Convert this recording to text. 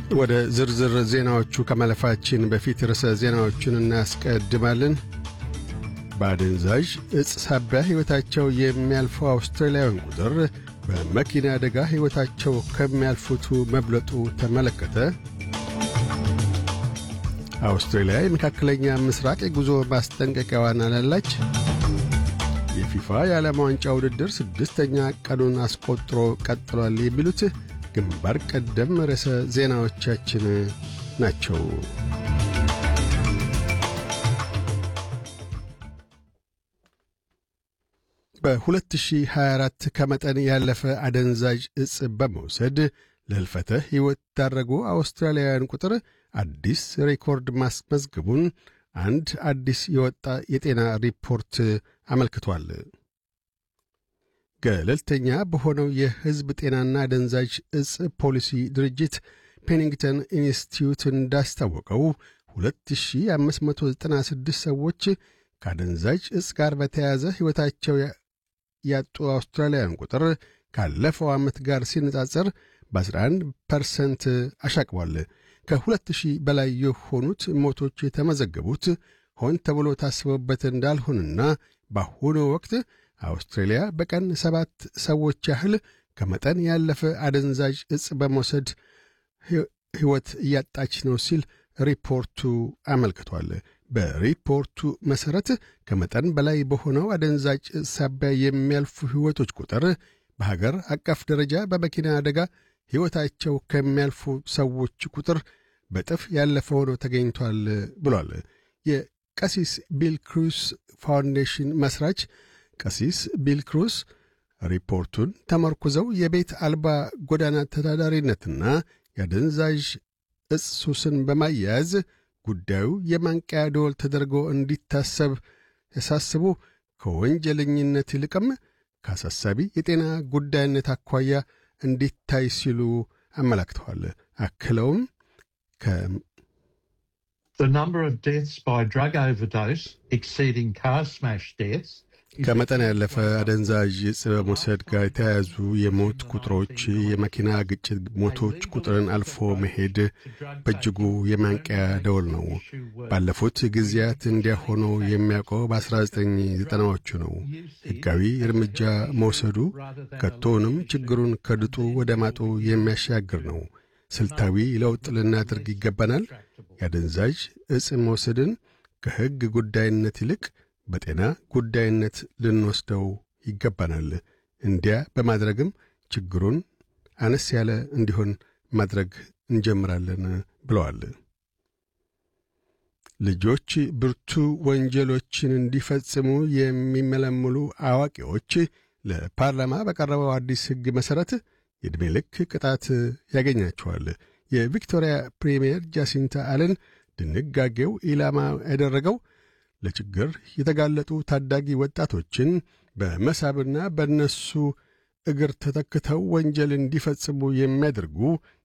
ወደ ዝርዝር ዜናዎቹ ከማለፋችን በፊት ርዕሰ ዜናዎቹን እናስቀድማለን። በአደንዛዥ ዕፅ ሳቢያ ሕይወታቸው የሚያልፈው አውስትራሊያውያን ቁጥር በመኪና አደጋ ሕይወታቸው ከሚያልፉቱ መብለጡ ተመለከተ። አውስትራሊያ የመካከለኛ ምስራቅ የጉዞ ማስጠንቀቂያዋን አላላች። የፊፋ የዓለም ዋንጫ ውድድር ስድስተኛ ቀኑን አስቆጥሮ ቀጥሏል። የሚሉት ግንባር ቀደም ርዕሰ ዜናዎቻችን ናቸው። በ2024 ከመጠን ያለፈ አደንዛዥ ዕፅ በመውሰድ ለሕልፈተ ሕይወት ዳረጉ አውስትራሊያውያን ቁጥር አዲስ ሬኮርድ ማስመዝገቡን አንድ አዲስ የወጣ የጤና ሪፖርት አመልክቷል። ገለልተኛ በሆነው የሕዝብ ጤናና አደንዛዥ ዕፅ ፖሊሲ ድርጅት ፔኒንግተን ኢንስቲትዩት እንዳስታወቀው 2596 ሰዎች ከአደንዛዥ ዕፅ ጋር በተያያዘ ሕይወታቸው ያጡ አውስትራሊያውያን ቁጥር ካለፈው ዓመት ጋር ሲነጻጸር በ11 ፐርሰንት አሻቅቧል። ከሁለት ሺህ በላይ የሆኑት ሞቶች የተመዘገቡት ሆን ተብሎ ታስበውበት እንዳልሆንና በአሁኑ ወቅት አውስትራሊያ በቀን ሰባት ሰዎች ያህል ከመጠን ያለፈ አደንዛዥ ዕፅ በመውሰድ ሕይወት እያጣች ነው ሲል ሪፖርቱ አመልክቷል። በሪፖርቱ መሠረት ከመጠን በላይ በሆነው አደንዛዥ ዕፅ ሳቢያ የሚያልፉ ሕይወቶች ቁጥር በሀገር አቀፍ ደረጃ በመኪና አደጋ ሕይወታቸው ከሚያልፉ ሰዎች ቁጥር በጥፍ ያለፈ ሆኖ ተገኝቷል ብሏል። የቀሲስ ቢል ክሩስ ፋውንዴሽን መሥራች ቀሲስ ቢል ክሩስ ሪፖርቱን ተመርኩዘው የቤት አልባ ጎዳና ተዳዳሪነትና የአደንዛዥ ዕፅ ሱስን በማያያዝ ጉዳዩ የማንቂያ ደወል ተደርጎ እንዲታሰብ ያሳስቡ ከወንጀለኝነት ይልቅም ከአሳሳቢ የጤና ጉዳይነት አኳያ እንዲታይ ሲሉ አመላክተዋል። አክለውም ከመጠን ያለፈ አደንዛዥ ዕፅ በመውሰድ ጋር የተያያዙ የሞት ቁጥሮች የመኪና ግጭት ሞቶች ቁጥርን አልፎ መሄድ በእጅጉ የማንቂያ ደወል ነው። ባለፉት ጊዜያት እንዲያ ሆኖ የሚያውቀው በ1990ዎቹ ነው። ሕጋዊ እርምጃ መውሰዱ ከቶውንም ችግሩን ከድጡ ወደ ማጡ የሚያሻግር ነው። ስልታዊ ለውጥ ልናደርግ ይገባናል። የአደንዛዥ ዕፅ መውሰድን ከሕግ ጉዳይነት ይልቅ በጤና ጉዳይነት ልንወስደው ይገባናል። እንዲያ በማድረግም ችግሩን አነስ ያለ እንዲሆን ማድረግ እንጀምራለን ብለዋል። ልጆች ብርቱ ወንጀሎችን እንዲፈጽሙ የሚመለምሉ አዋቂዎች ለፓርላማ በቀረበው አዲስ ሕግ መሠረት የዕድሜ ልክ ቅጣት ያገኛቸዋል። የቪክቶሪያ ፕሪምየር ጃሲንታ አለን ድንጋጌው ኢላማ ያደረገው ለችግር የተጋለጡ ታዳጊ ወጣቶችን በመሳብና በእነሱ እግር ተተክተው ወንጀል እንዲፈጽሙ የሚያደርጉ